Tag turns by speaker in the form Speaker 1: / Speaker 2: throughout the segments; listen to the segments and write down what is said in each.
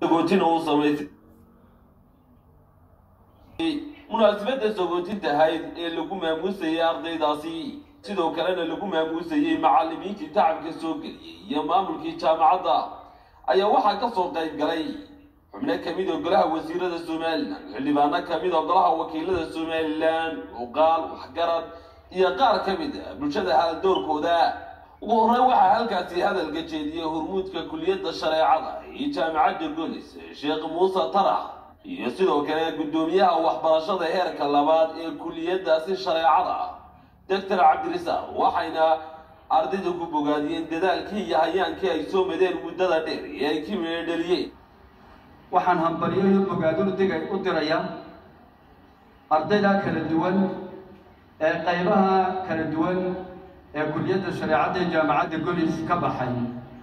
Speaker 1: sagootin uu samaysay munaasabadda sagootinta ahayd ee lagu maamuusayay ardaydaasi sidoo kalena lagu maamuusayey macallimiintii tacabka soo geliyey iyo maamulkii jaamacadda ayaa waxaa ka soo qayb galay xubno ka mid oo golaha wasiirada somalilan xildhibaano ka mid oo golaha wakiilada somalilan uqaal waxgarad iyo qaar ka mid a bulshada haldoorkooda ugu horreyn waxaa halkaasi hadalka jeediyey hormuudka kuliyadda shareecada iyo jaamacadda golis sheekh muuse tarax iyo sidoo kale guddoomiyaha waxbarashada heerka labaad ee kuliyaddaasi shareecada doctor cabdirisaaq waxayna ardayda ku bogaadiyeen dadaalkii iyo hayaankii ay soo madeen muddada dheer ee ay ka meedhaliyeen
Speaker 2: waxaan hambaliyo iyo bogaadinu digay u dirayaa ardayda kala duwan ee qaybaha kala duwan ee kuliyadda shareecadda ee jaamacadda golis ka baxay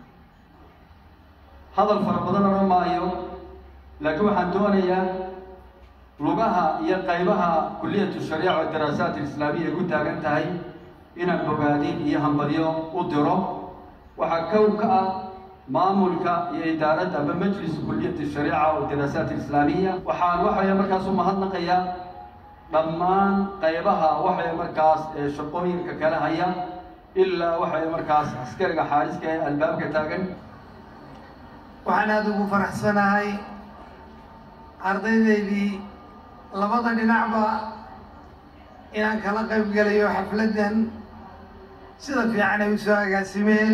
Speaker 2: hadal fara badan odhan maayo laakiin waxaan doonayaa lugaha iyo qaybaha kuliyatu shariica oo daraasaat alislaamiya ay ku taagan tahay inaan bogaadin iyo hambalyo u diro waxaa kow ka ah maamulka iyo idaaradda ama majlis kuliyati shariica oo daraasaat alislaamiya waxaan waxaya markaas u mahadnaqayaa dhammaan qaybaha waxay markaas ee shaqooyinka kala haya ilaa waxay markaas askariga xaariska ee albaabka taagan
Speaker 3: waxaan aada ugu faraxsanahay ardaydaydii labada dhinacba inaan kala qayb gelayo xafladdan sida fiican ay u soo agaasimeen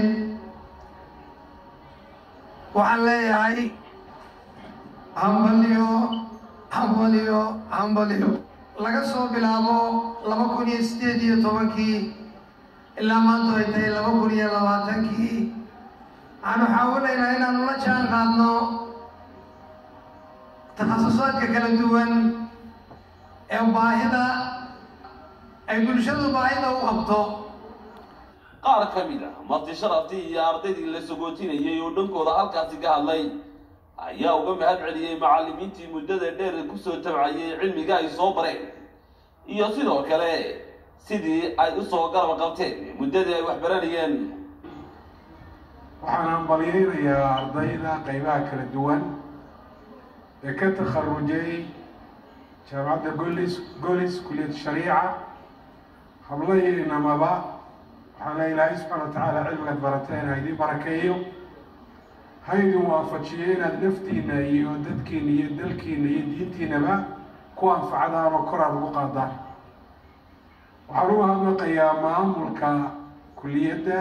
Speaker 3: waxaan leeyahay hambaliyo hambaliyo hambaliyo laga soo bilaabo laba kun iyo siddeed iyo tobankii ilaa maanta ay tahay laba kun iyo labaatankii waxaanu xaawinaynaa inaanu la jaan qaadno takhasusaadka kala duwan ee baahida ay bulshadu baahida u qabto
Speaker 1: qaar ka mid ah marti sharaftii iyo ardaydii la sagootinayay oo dhankooda halkaasi ka hadlay ayaa uga mahad celiyey macallimiintii muddada dheer kusoo tabcayay cilmiga ay soo bareen iyo sidoo kale sidii ay usoo garab qabteen muddadii ay wax baranayeen
Speaker 4: waxaan hambalyeynayaa ardayda qaybaha kala duwan ee ka takharujay jaamacadda golis golis kuliyad shariica hablaynamaba waxaan le ilaahay subxaana wa tacaala cilmigaad barateen ha idiin barakeeyo ha idin waafajiyo inaad naftiina iyo dadkiina iyo dalkiina iyo diintiinaba ku anfacdaan oo kor aada ugu qaadaan waxaan uga hadlaqayaa maamulka kuliyadda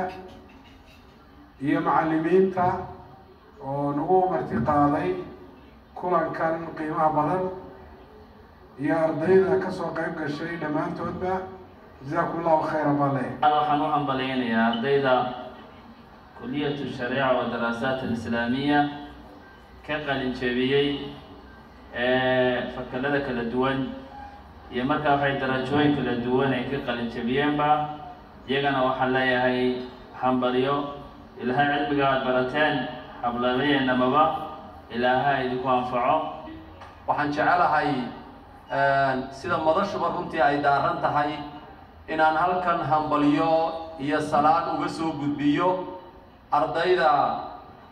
Speaker 4: iyo macallimiinta oo nagu marti qaaday kulankan qiimaha badan iyo ardayda kasoo qayb gashay dhammaantoodba jazaakum allahu khayra baa leh
Speaker 5: waxaan u hambalyeynayaa ardayda kuliyatu shariica wa daraasaat alislaamiya ka qalin jebiyey fakalada kala duwan iyo markaa waxay darajooyin kala duwan ay ka qalin jebiyeenba iyagana waxaan leeyahay hambalyo ilaahay cilmiga aad barateen hablabayeenamaba ilaaha idinku anfaco
Speaker 2: waxaan jecelahay sida madashuba runtii ay daaran tahay inaan halkan hambalyo iyo salaad uga soo gudbiyo ardayda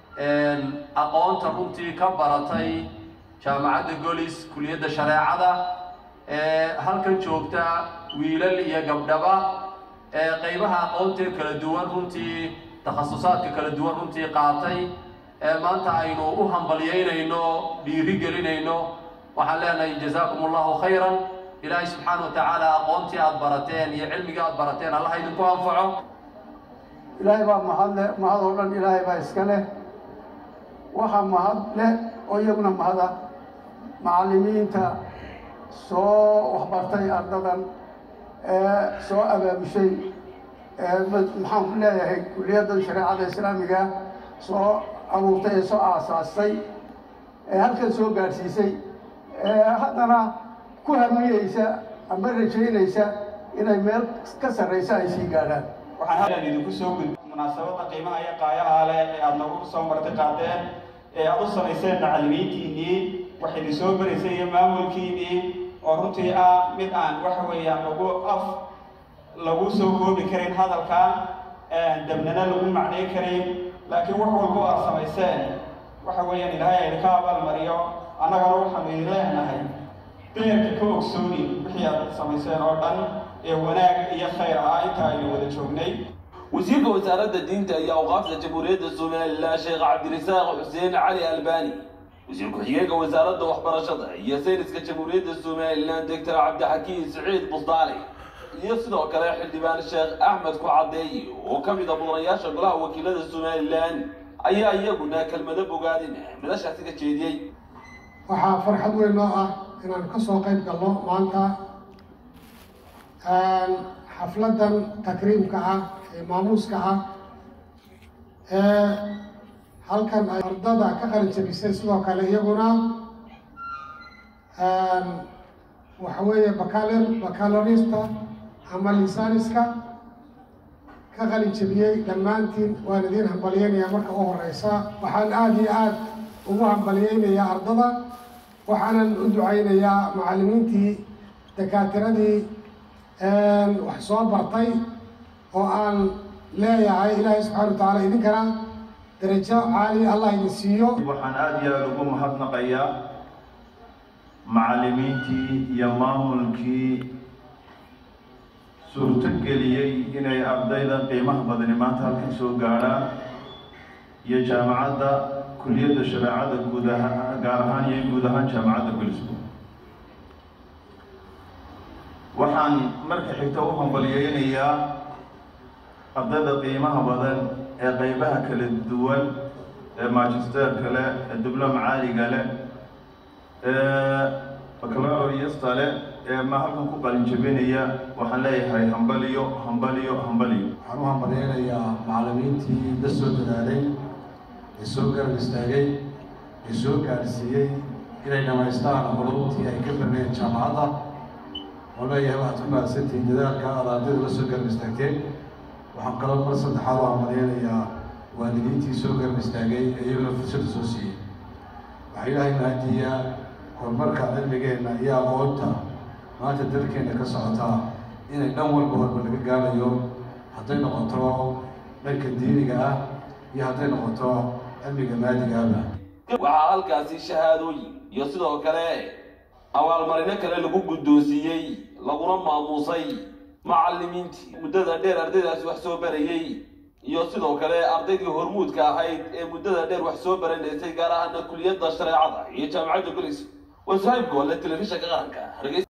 Speaker 2: aqoonta runtii ka baratay jaamacadda golis kuliyadda shareecada ee halkan joogta wiilal iyo gabdhaba ee qaybaha aqoontee kala duwan runtii takhasusaadka kala duwan runtii qaatay ee maanta aynu u hambalyeynayno dhiiri gelinayno waxaan leenahay jazaakum allahu khayran ilaahay subxaana wa tacaala aqoontii aada barateen iyo cilmigii aada barateen allaha idinku anfaco
Speaker 6: ilaahay baa mahad leh mahad oo dhan ilaahay baa iska leh waxaa mahad leh oo iyaguna mahada macallimiinta soo waxbartay ardadan ee soo abaabushay ee maxaan ku leeyahay kuliyadda shareecada islaamiga soo abuurtay ee soo aasaastay ee halkan soo gaadhsiisay ee haddana ku hamiyeysa ama rajaynaysa inay meel ka sarraysa ay sii gaadhaan
Speaker 7: waxaan halkan idinku soo gudbi munaasabadda qiimaha iyo qaayaha leh ee aada nagu soo marti qaadeen ee aada u samayseen macallimiintiinnii wax idin soo baraysay iyo maamulkiinnii oo runtii ah mid aan waxa weeyaan lagu af lagu soo koobi karin hadalka dabnana lagu macnay karin laakiin wax walba aad samayseen waxa weeyaan ilaahay aydinka abaalmariyo annagana waxaanu idin leenahay beerka ka ogsoonin wixii aad samayseen oo dhan ee wanaag iyo khayr ah inta aynu wada joognay
Speaker 1: wasiirka wasaaradda diinta iyo awqaafta jamhuuriyadda somalilan sheekh cabdirasaaq xuseen cali albani wasiir ku-xigeenka wasaaradda waxbarashada iyo sayniska jamhuuriyadda somalilan doctor cabdixakiin siciid busdaali iyo sidoo kale xildhibaan sheekh axmed ku caddeeye oo ka mid a mudanayaasha golaha wakiilada somalilan ayaa iyaguna kelmado bogaadin madashaasi ka jeediyey
Speaker 8: waxaa farxad weyn noo ah inaan ka soo qayb galno maanta xafladdan takriimka ah ee maamuuska ah ee halkan ay ardada ka qalin jabisay sidoo kale iyaguna waxa weeye bakaler bakalorista ama lisaaniska ka qalin jabiyey dhammaantiin waan idiin hambalyeynayaa marka u horeysa waxaan aada iyo aada ugu hambalyeynayaa ardada waxaanan u ducaynayaa macallimiintii dakaatiradii wax soo bartay oo aan leeyahay ilaahay subxana wa tacaala idinkana darajo caali allah idin siiyo
Speaker 9: waxaan aada iyo aada ugu mahadnaqayaa macallimiintii iyo maamulkii suurto geliyey inay ardayda qiimaha badani maanta halkan soo gaadhaan iyo jaamacadda kuliyadda shareecada guud ahaan gaar ahaan iyo guud ahaan jaamacadda gulisbo waxaan marka xigta u hambalyeynayaa ardayda qiimaha badan ee qeybaha kala duwan ee magisterka leh ee dibloom caaliga leh ee baccalaureasta leh ee ma halkan ku qalin jabinaya waxaan leeyahay hambaliyo hambaliyo hambaliyo
Speaker 10: waxaan u hambalyeynayaa macallimiintii la soo dadaalay ee soo garab istaagay ee soo gaadhsiiyey inay dhamaystaan culumtii ay ka barneen jaamacadda oo leeyahay waxaad ku mahadsantihiin dadaalka aad ardayda la soo garab istaagteen waxaan kaloo mar saddexaad u hambalyeynayaa waalidiintii soo garab istaagay ee iyaguna fursadda soo siiyey waxaa ilaahay mahadiyaa horumarka cilmigeenna iyo aqoonta maanta dalkeenna ka socotaa inay dhan walba horba laga gaarayo hadday noqoto dhanka diiniga ah iyo hadday noqoto cilmiga maadigaaba
Speaker 1: waxaa halkaasi shahaadooyin iyo sidoo kale abaalmarino kale lagu guddoonsiiyey laguna maamuusay macallimiintii muddada dheer ardaydaasi wax soo barayey iyo sidoo kale ardaydii hormuudka ahayd ee muddada dheer wax soo baranaysay gaar ahaana kuliyadda shareecada iyo jaamacadda golis waa saxiibka wale telefishanka qaranka